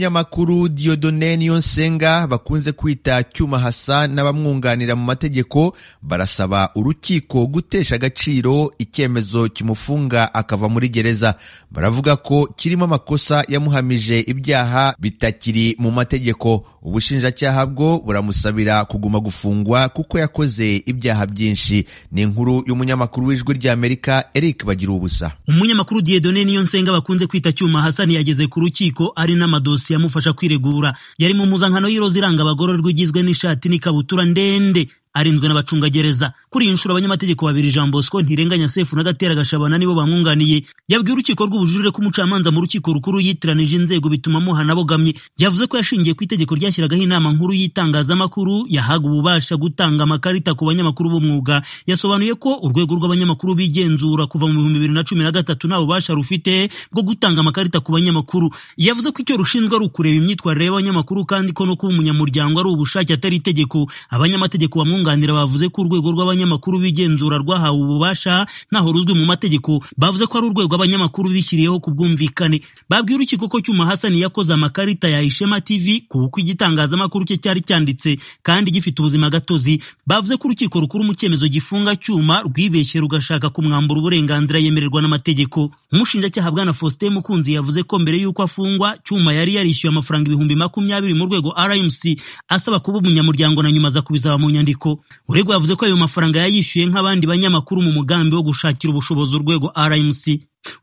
umunyamakuru Dieudonne Niyonsenga bakunze kwita Cyuma Hassan n'abamwunganira mu mategeko barasaba urukiko gutesha agaciro icyemezo kimufunga akava muri gereza baravuga ko kirimo amakosa yamuhamije ibyaha bitakiri mu mategeko ubushinjacyaha bwo buramusabira kuguma gufungwa kuko yakoze ibyaha byinshi ni inkuru y'umunyamakuru w'ijwi ry'Amerika Eric Bagira ubusa umunyamakuru Dieudonne Niyonsenga bakunze kwita Cyuma Hassan yageze ku rukiko ari n'ama amadosiye amufasha kwiregura yari mu mpuzankano y'iroza iranga abagororwa igizwe n'ishati n'ikabutura ndende arinzwe n'abacungagereza kuri iyi nshuro abanyamategeko babiri Jean Bosco Ntirenganya Sefu na Gatera Gashabana nibo bamwunganiye yabwiye urukiko rw'ubujurire ko umucamanza mu rukiko rukuru yitiranije inzego bituma amuhana abogamye yavuze ko yashingiye ku itegeko ryashyiragaho inama nkuru y'itangazamakuru yahaga ububasha gutanga amakarita ku banyamakuru b'umwuga yasobanuye ko urwego rw'abanyamakuru bigenzura kuva mu bihumbi bibiri na cumi na gatatu nta bubasha rufite bwo gutanga amakarita ku banyamakuru yavuze ko icyo rushinzwe ari ukureba imyitwarire y'abanyamakuru kandi ko no kuba umunyamuryango ari ubushake atari itegeko abanyamategeko bamwunga abunganira bavuze ko urwego rw'abanyamakuru b'igenzura rwahawe ububasha ntaho ruzwi mu mategeko bavuze ko ari urwego abanyamakuru bishyiriyeho ku bwumvikane babwiye urukiko ko Cyuma Hassan yakoze amakarita ya Ishema TV ku uko igitangazamakuru cye cyari cyanditse kandi gifite ubuzima gatozi bavuze ko urukiko rukuru mu cyemezo gifunga Cyuma rwibeshye rugashaka kumwambura uburenganzira yemererwa n'amategeko umushinjacyaha Bwana Faustin Mukunzi yavuze ko mbere y'uko afungwa Cyuma yari yarishyuye amafaranga ibihumbi makumyabiri mu rwego RMC asaba kuba umunyamuryango na nyuma aza kubisaba mu nyandiko uregwa yavuze ko ayo mafaranga yayishyuye nk'abandi banyamakuru mu mugambi wo gushakira ubushobozi urwego RMC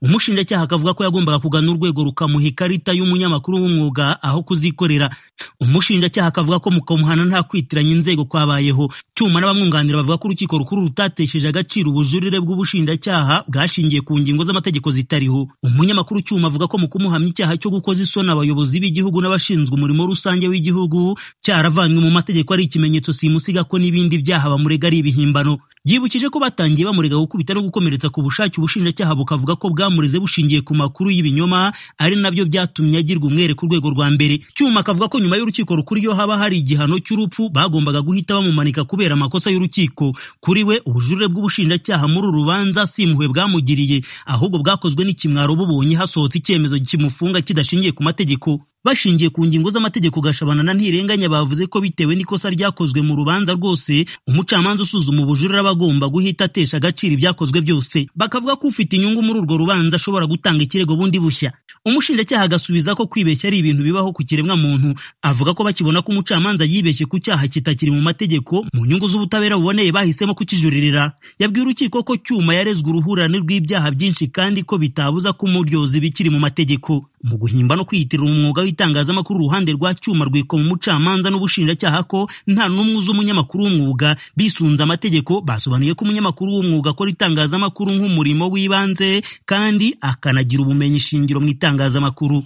umushinjacyaha akavuga ko yagombaga kugana urwego rukamuha ikarita y'umunyamakuru w'umwuga aho kuzikorera umushinjacyaha akavuga ko mu kamuhana nta kwitiranya inzego kwabayeho cyuma n'abamwunganira bavuga ko urukiko rukuru rutatesheje agaciro ubujurire bw'ubushinjacyaha bwashingiye ku ngingo z'amategeko zitariho umunyamakuru cyuma avuga ko mu kumuhamya icyaha cyo gukoza isoni abayobozi b'igihugu n'abashinzwe umurimo rusange w'igihugu cyaravanywe mu mategeko ari ikimenyetso simusiga ko n'ibindi byaha bamurega ari ibihimbano yibukije ko batangiye bamurega gukubita no gukomeretsa ku bushake ubushinjacyaha bukavuga ko bwamureze bushingiye ku makuru y'ibinyoma ari nabyo byatumye agirwa umwere ku rwego rwa mbere cyuma akavuga ko nyuma y'urukiko rukuru iyo haba hari igihano cy'urupfu bagombaga guhita bamumanika kubera amakosa y'urukiko kuri we ubujurire bw'ubushinjacyaha muri uru rubanza si impuhwe bwamugiriye ahubwo bwakozwe n'ikimwaro bubonye hasohotse icyemezo kimufunga kidashingiye ku mategeko bashingiye ku ngingo z'amategeko gashabana na ntirenganya bavuze ko bitewe n'ikosa ryakozwe mu rubanza rwose umucamanza usuzuma ubujurire aba agomba guhita atesha agaciro ibyakozwe byose bakavuga ko ufite inyungu muri urwo rubanza ashobora gutanga ikirego bundi bushya umushinjacyaha agasubiza ko kwibeshya ari ibintu bibaho ku kiremwa muntu avuga ko bakibona ko umucamanza yibeshye ku cyaha kitakiri mu mategeko mu nyungu z'ubutabera buboneye bahisemo kukijuririra yabwiye urukiko ko cyuma yarezwe uruhurirane rw'ibyaha byinshi kandi ko bitabuza ko umuryozi bikiri mu mategeko mu guhimba no kwiyitirira umwuga w'itangazamakuru uruhande rwa cyuma rwikoma umucamanza n'ubushinjacyaha ko nta n'umwe uzi umunyamakuru w'umwuga bisunze amategeko basobanuye ko umunyamakuru w'umwuga akora itangazamakuru nk'umurimo w'ibanze kandi akanagira ubumenyi shingiro mu itangazamakuru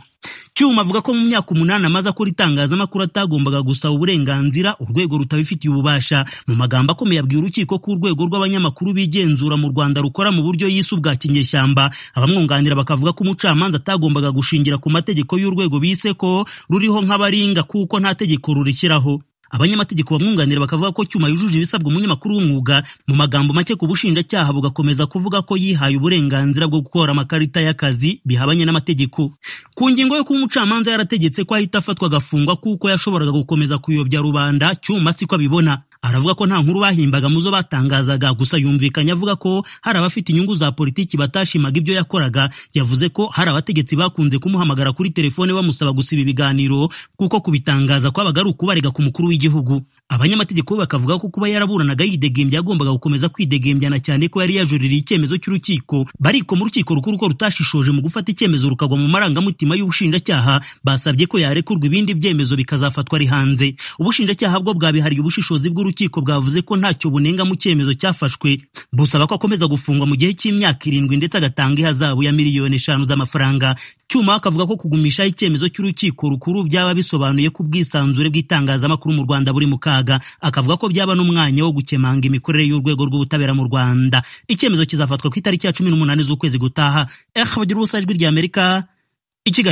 cyuma avuga ko mu myaka umunani amaze akora itangazamakuru atagombaga gusaba uburenganzira urwego rutabifitiye ububasha mu magambo akomeye abwiye urukiko ko urwego rw'abanyamakuru bigenzura mu rwanda rukora mu buryo yise ubwa kinyeshyamba abamwunganira bakavuga ko umucamanza atagombaga gushingira ku mategeko y'urwego bise ko ruriho nk'abaringa kuko nta tegeko rurishyiraho abanyamategeko bamwunganira bakavuga ko cyuma yujuje ibisabwa umunyamakuru w'umwuga mu magambo make ku bushinjacyaha bugakomeza kuvuga ko yihaye uburenganzira bwo gukora amakarita y'akazi bihabanye n'amategeko ku ngingo yo kuba umucamanza yarategetse ko ahita afatwa agafungwa kuko yashoboraga gukomeza kuyobya rubanda cyuma siko abibona aravuga ko nta nkuru bahimbaga mu zo batangazaga gusa yumvikanye avuga ko hari abafite inyungu za politiki batashimaga ibyo yakoraga yavuze ko hari abategetsi bakunze kumuhamagara kuri telefone bamusaba gusiba ibiganiro kuko kubitangaza kwabaga ari ukubarega ku mukuru w'igihugu abanyamategeko bakavuga ko kuba yaraburanaga yidegembya yagombaga gukomeza kwidegembyana cyane ko yari yajuririye icyemezo cy'urukiko bariko mu rukiko rukuru ko rutashishoje mu gufata icyemezo rukagwa mu marangamutima y'ubushinjacyaha basabye ko yarekurwa ibindi byemezo bikazafatwa ari hanze ubushinjacyaha bwo bwabihariye ubushishozi bw'uru urukiko bwavuze ko ntacyo bunenga mu cyemezo cyafashwe busaba ko akomeza gufungwa mu gihe cy'imyaka irindwi ndetse agatanga ihazabu ya miliyoni eshanu z'amafaranga cyuma akavuga ko kugumishaho icyemezo cy'urukiko rukuru byaba bisobanuye ko ubwisanzure bw'itangazamakuru mu Rwanda buri mu kaga akavuga ko byaba n'umwanya wo gukemanga imikorere y'urwego rw'ubutabera mu Rwanda icyemezo kizafatwa ku itariki ya cumi n'umunani z'ukwezi gutaha eh bagira ubusajwi ry'Amerika i Kigali